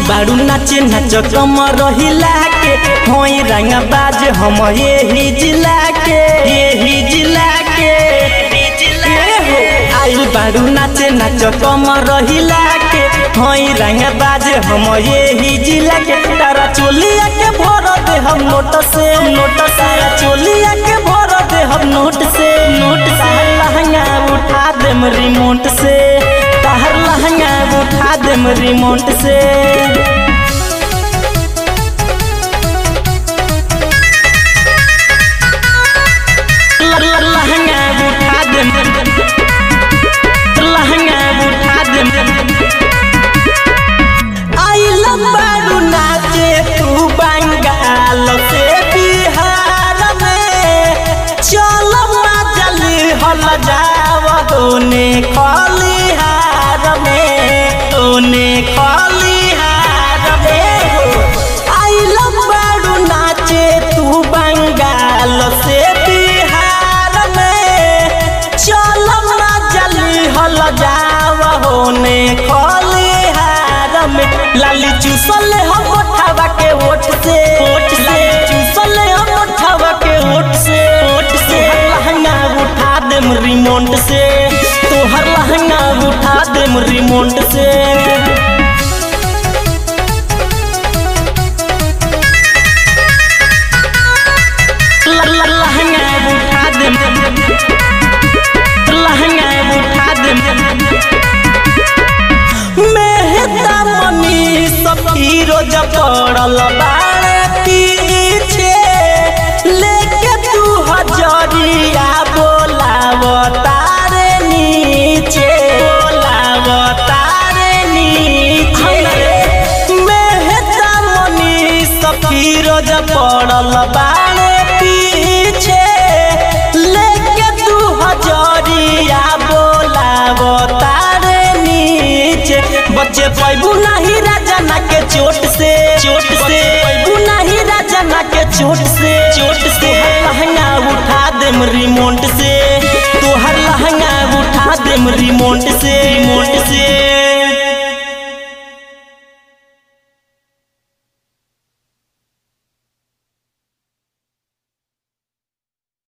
बारू नाचे नाच कम रहिला के होई रंग बाज हम यही जिला के यही जिला के ए हो आइल बारू नाचे नाच कम रहिला के होई रंग बाज हम यही जिला के तारा चोलिया के भर दे हम नोट से नोट सारा चोलिया के भर दे हम नोट से नोट से लहंगा उठा देम रिमोट से ताहर लहंगा उठा देम रिमोट से ल- ल- लहंगा उठा देम लहंगा उठा देम आइल बारू नाचे तू बंगाल से बिहार में चल मजली हल जाव होने खलिहार में होने खलिहार में हो आइल बारू नाचे तू बंगाल से बिहार में चल मजली हल जाव होने खलिहार में लाली चूसल हम उठावा के ओठ से ओठ से चूसल हम उठावा के ओठ से ओठ से लहंगा उठा देम रिमोट से तोहर लहंगा उठा देम रिमोट से ल- ल- लहंगा उठा देम लहंगा उठा देम मेहता मनी सब हीरोज पड़ल बाड़े पीछे लेके तू हजरिया बोलाव तारे नीचे बोलाव तारे नीचे मेहता मनी सब हीरोज पड़ल बाड़े पीछे लेके तू हजरिया बोलाव तारे नीचे बच्चे पैबू नहीं राजना के चोट से चोट से पैबू नहीं राजना के चोट से चोट से लहंगा उठा देम रिमोट से तोहर लहंगा उठा देम रिमोट से रिमोट से